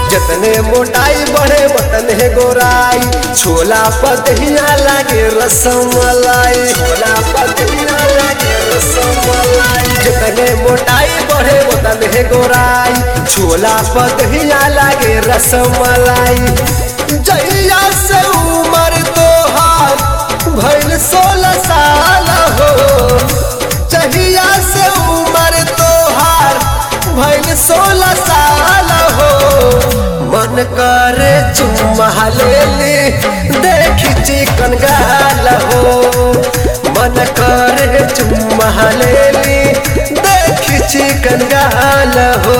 जतने मोटाई बढ़े वतने गोराई छोला पतहिया लागे रसमलाई छोला पतहिया लागे रसमलाई जतने मोटाई बढ़े वतने गोराई छोला पतहिया लागे रसमलाई जहिया से उमर तोहार भइल सोलह साल हो जहिया से उमर तोहार भइल सोलह साल हो मन करे चुम्मा लेली देखी चिकन गाल हो मन करे चुम्मा लेली देखी चिकन गाल हो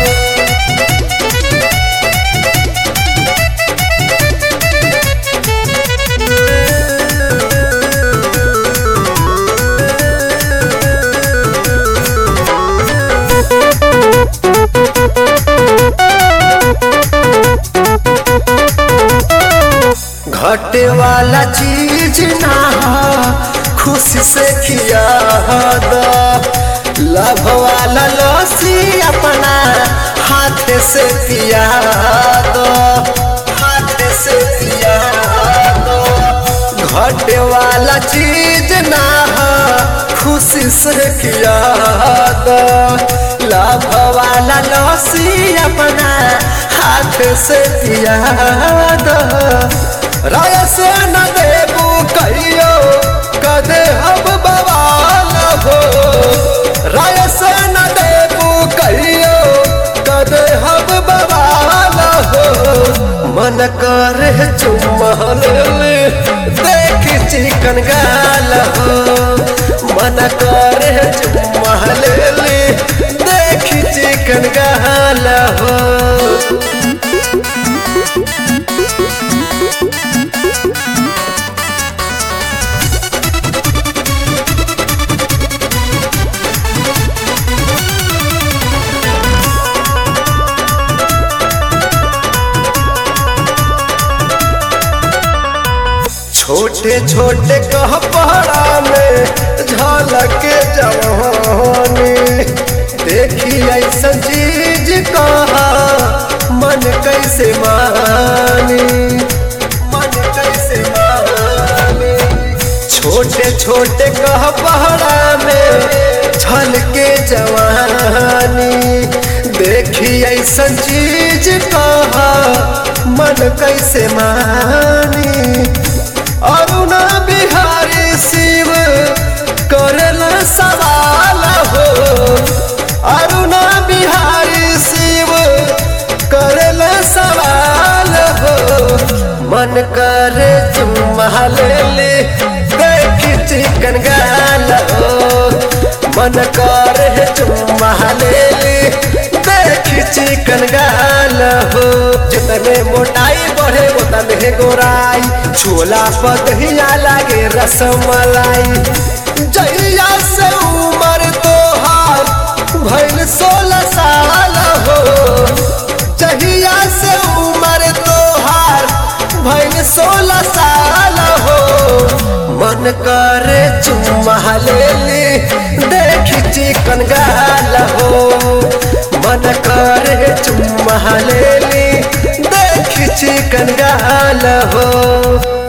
घटे वाला चीज ना हो, खुशी से किया दो लभ वाला लस्सी अपना हाथ से पिया दो हाथ से पिया दो घटे वाला चीज ना हो, खुशी से किया दो लभ वाला लस्सी अपना हाथ से पिया दो राय से न देबू कहियो कदे हम बवाल हो राय से न देबू कहियो कदे हम बवाल हो मन करे चुम्बन देख चिकन गाल हो मन करे चुम्बन देख चिकन गाल हो छोटे छोटे कहपड़ा में झलक जवानी देखी ऐसा चीज कहा मन कैसे मानी मन कैसे मानी छोटे छोटे कहपड़ा में झलके जवानी देखी ऐसा चीज कहा मन कैसे मानी अरुणा बिहारी शिव करल सवाल हो अरुणा बिहारी शिव करल सवाल हो मन करे चुम्मा ले देख चिकन गाल हो मन करे चुम्मा ले देख चिकन गाल हो जितने मोटाई बढ़े उतने गोराई छोला पतहिया लागे रसमलाई जहिया से उमर तोहार भइल सोलह साल हो जहिया से उमर तोहार भइल सोलह साल हो मन करे चुम्मा लेली देख चिकन गाल हो मन करे चुम्मा लेली देख चिकन गाल हो